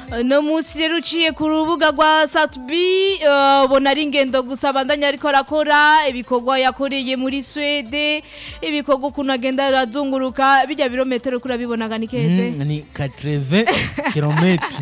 no munsi rero uciye ku rubuga rwa satubi ubona ari ingendo gusa abandanya ariko arakora ibikorwa yakoreye muri swede ibikorwa ukuntu agenda arazunguruka bijya birometero kuri abibonaga ni keze Mm, ni 80 kilometre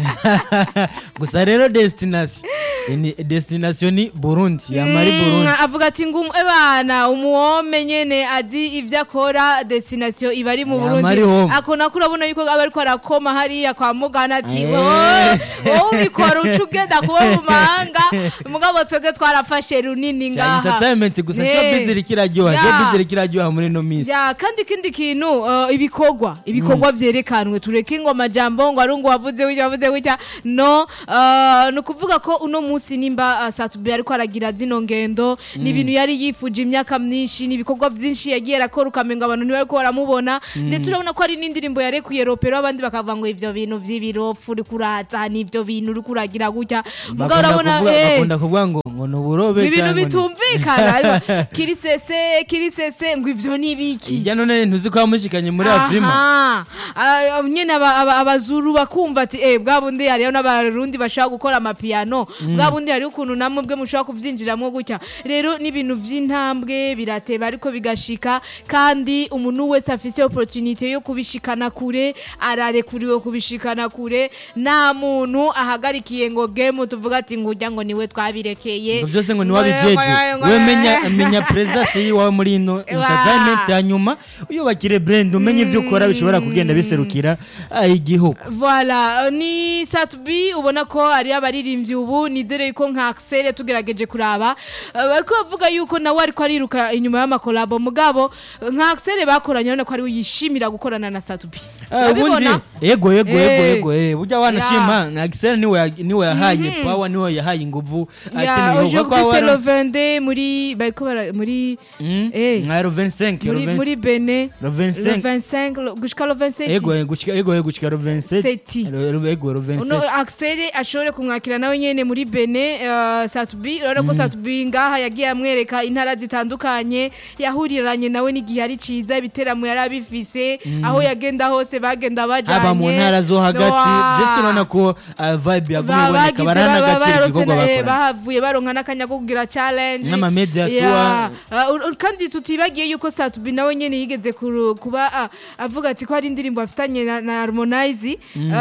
gusa rero destination ni destination ni Burundi yamari Burundi Mm, avuga ati ngo ebana umuwome nyene azi ivyo akora destination iba ari mu Ya, Burundi mari home. akona ko urabona yuko aba ariko arakoma hariya kwa mugana ati Eh. wowe wowe ubikora uca ugenda kuba mu mahanga mugabo twebwe twarafashe runini Cha ngaha entertainment gusa Eh. showbiz iriko iraryoha Ya. showbiz iriko iraryoha muri no minsi ya kandi ikindi kintu uh, ibikorwa ibikorwa vyerekanwe tureke ngo amajambo ngo ari ngo wavuze witya wavuze witya no uh, ni ukuvuga ko uno munsi nimba uh, satubi ariko aragira zino ngendo ni ibintu yari yifuje imyaka myinshi ni ibikorwa vyinshi yagiye arakora ukamenga abantu ntibariko baramubona ndetse urabona ko hari n'indirimbo yarekuye ropero abandi bakavuga ngo ivyo bintu vy'ibiropfu uri kuraza ni ivyo bintu uri kuragira gutya mugabo Bakunda urabona kuvuga- eh, bakunda kuvuga ngo ngo ni uburobe ibintu cyangwa ni- bitumvikana ariko kirisese kirisese ngo ivyo ni ibiki Ijya none ntuzi ko wamushikanye muri Afrima Aha. Ah, nyene aba- aba- abazuru bakumva ati eh bwa bundi hariho n'abarundi bashaka gukora amapiyano bwa bundi hariho ukuntu namwe bwe mushobora kuvyinjiramo gutya rero n'ibintu vy'intambwe birateba ariko bigashika kandi umuntu wese afise opportunity yo kubishikana kure ararekuriwe kubishikana kure nta muntu ahagarikiye ngo game tuvuga ati ngo ujya ngo niwe twabirekeye ngo byose ngo niwabijeje we menya menya presence yiwawe muri ino entertainment ya nyuma uyubakire brand umenye ivyo ukora bishobora kugenda biserukira ah, igihugu Voilà, ni Satubi ubona ko ari abaririmbyi ubu nizere yuko nka Axel tugerageje kuraba Uh, bariko bavuga yuko nawe ariko ariruka inyuma y'amakolabo mugabo uh, nka Axel bakoranye urabona ko ari we yishimira gukorana na Satubi Ah, ubundi urabibona yego yego Eh. yego yego eh burya wanashima na Axel niwe ya- niwe yahaye power niwe yahaye inguvu ya akeneye aujourd'hui c'est le 22 muri bariko bara muri eh nka 25 muri muri Benin le le 25 25 le- gushika le 27 yego eh, gushika yego yego gushika le 27 Seti. Le- le- yego le uno 27 Axel ashobore kumwakira nawe nyene muri Bene uh, Satubi urabona ko Satubi ngaha yagiye amwereka intara zitandukanye yahuriranye nawe n'igihe ari ciza ibiteramo yari abifise aho yagenda hose bagenda bajanye aba mu ntara zo hagati Wa- byose urabona ko ah, vibe yagumye Ba- iboneka bagize barana ba- agaciro bararose igikorwa na- eh, bakora bahavuye baronka n'akanya ko kugira challenge N'ama media Yeah. tour. Uh, ur- kandi tutibagiye yuko Satubi nawe nyene yigeze kuru- kuba ah, avuga ati ko hari indirimbo afitanye na, na Harmonize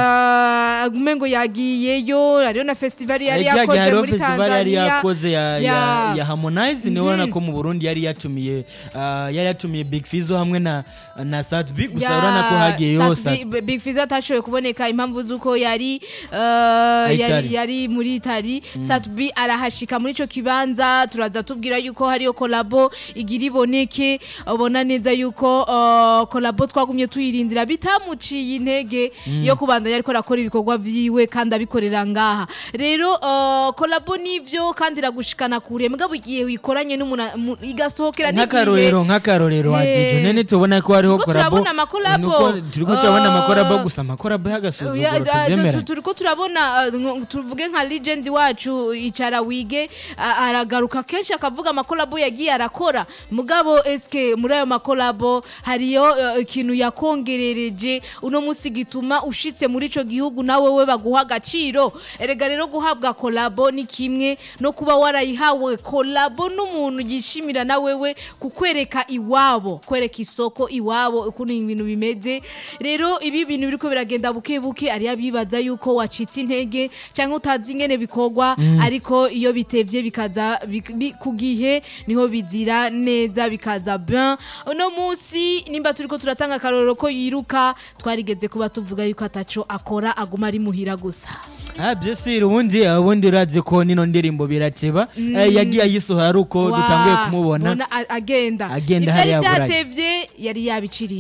uh, agume ngo yagiyeyo hariho na festival yari Ejya yakoze hariho muri festival yari Tanzania yakoze ya, ya, Ya. ya Harmonize niwe urabona ko mu Burundi yari yatumiye ah, yari yatumiye Big Fizzo hamwe na na Satbi gusa Ya, urabona ko hagiyeyo Sat- Big- Big Fizzo atashoboye kuboneka impamvu z'uko yari uh, yari, Itali. yari muri Itali Satbi arahashika muri ico kibanza turaza tubwira yuko hariyo kolabo igira iboneke ubona neza yuko uh, kolabo twagumye tuyirindira bitamuciye intege yo kubandanya ariko arakora ibikorwa vyiwe kandi abikorera ngaha rero uh, kolabo nivyo kandi iragushikana kure mugabo igihe wikoranye n'umuntu mu- igasohokera n'igihe nk'akarorero nk'akarorero wa Eh. DJ nene tubona ko hariho Turiko korabo turabona amakolabo. Nuko- turiko turabona Ah. amakorabo gusa amakorabo Ya, y'agasuzuguro da- tu- tubyemera turiko turabona uh, nko- tuvuge nka legend wacu icara wige uh, aragaruka kenshi akavuga amakolabo yagiye arakora mugabo eske muri ayo makolabo hariyo uh, ikintu yakongerereje uno munsi gituma ushitse muri ico gihugu nawe we baguha agaciro erega rero guhabwa kolabo ni kimwe no kuba warayihawe kolabo n'umuntu yishimira na wewe kukwereka iwabo kwereka isoko iwabo ukuntu ibintu bimeze rero ibi bintu biriko biragenda buke buke ari abibaza yuko wacitse intege cyangwa utazi ingene bikorwa ariko iyo bitevye bikaza bik- bi- ku gihe niho bizira neza bikaza bien uno munsi nimba turiko turatanga akarorero ko yiruka twarigeze kuba tuvuga yuko ataco akora aguma ari muhira gusa Ah, byose ubundi ubundi urazi ko nino ndirimbo birateba Eh, yagiye ayisohora ari uko Wa- dutanguye kumubona bona a- agenda Agenda ivyari hariya buraya. vyatevye yari yabiciriye